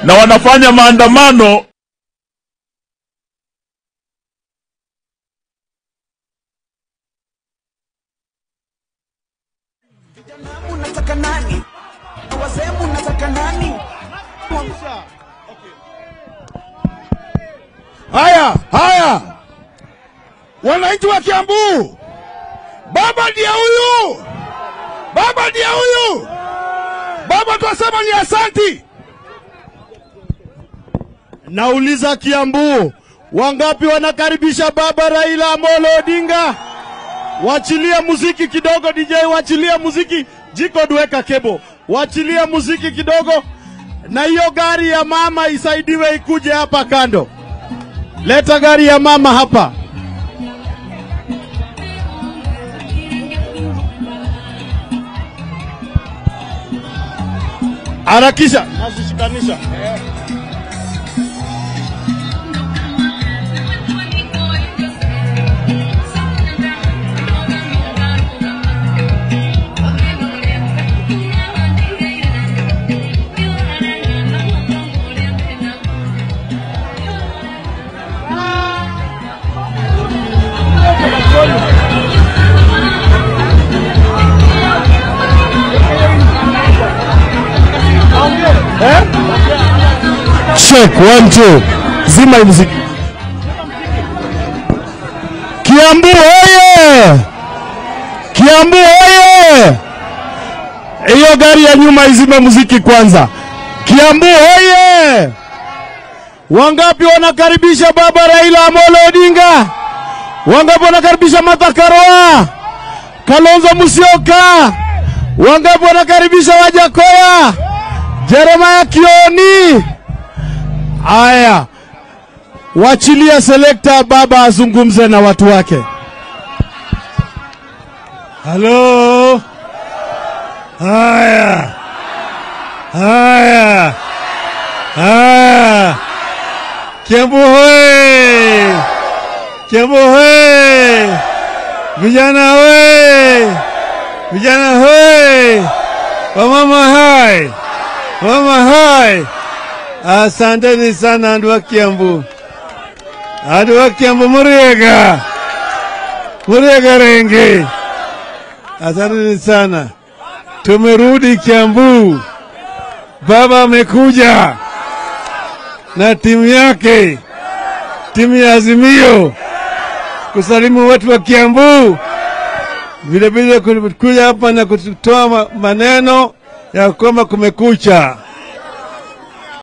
na wanafanya maandamano Unataka nani? Wazee unataka nani? Haya, haya, wananchi wa Kiambu, baba ndiye huyu, baba ndiye huyu, baba twasema ni asanti. Nauliza Kiambu, wangapi wanakaribisha baba Raila Amolo Odinga? Wachilie muziki kidogo, DJ, wachilie muziki. Jiko duweka kebo, wachilie muziki kidogo, na hiyo gari ya mama isaidiwe ikuje hapa kando. Leta gari ya mama hapa. Harakisha, nazishikanisha. Check, one, two. Zima hii muziki. Kiambu oye! Kiambu oye! Hiyo gari ya nyuma izime muziki kwanza. Kiambu oye! Wangapi wanakaribisha baba Raila Amolo Odinga? Wangapi wanakaribisha Martha Karua? Kalonzo Musyoka? Wangapi wanakaribisha Wajakoya? Jeremiah Kioni? Aya, wachilia selekta baba azungumze na watu wake. Halo. Haya. Haya. Haya. Kiambu hoye. Kiambu hoye. Vijana hoye. Vijana hoye. Wamama hai. Wamama hai. Asanteni sana andu wa Kiambu. Andu wa Kiambu muriega. Muriega renge. Asanteni sana. Tumerudi Kiambu. Baba amekuja na timu yake, timu ya Azimio kusalimu watu wa Kiambu, vilevile kuja hapa na kutoa ma- maneno ya kwamba kumekucha.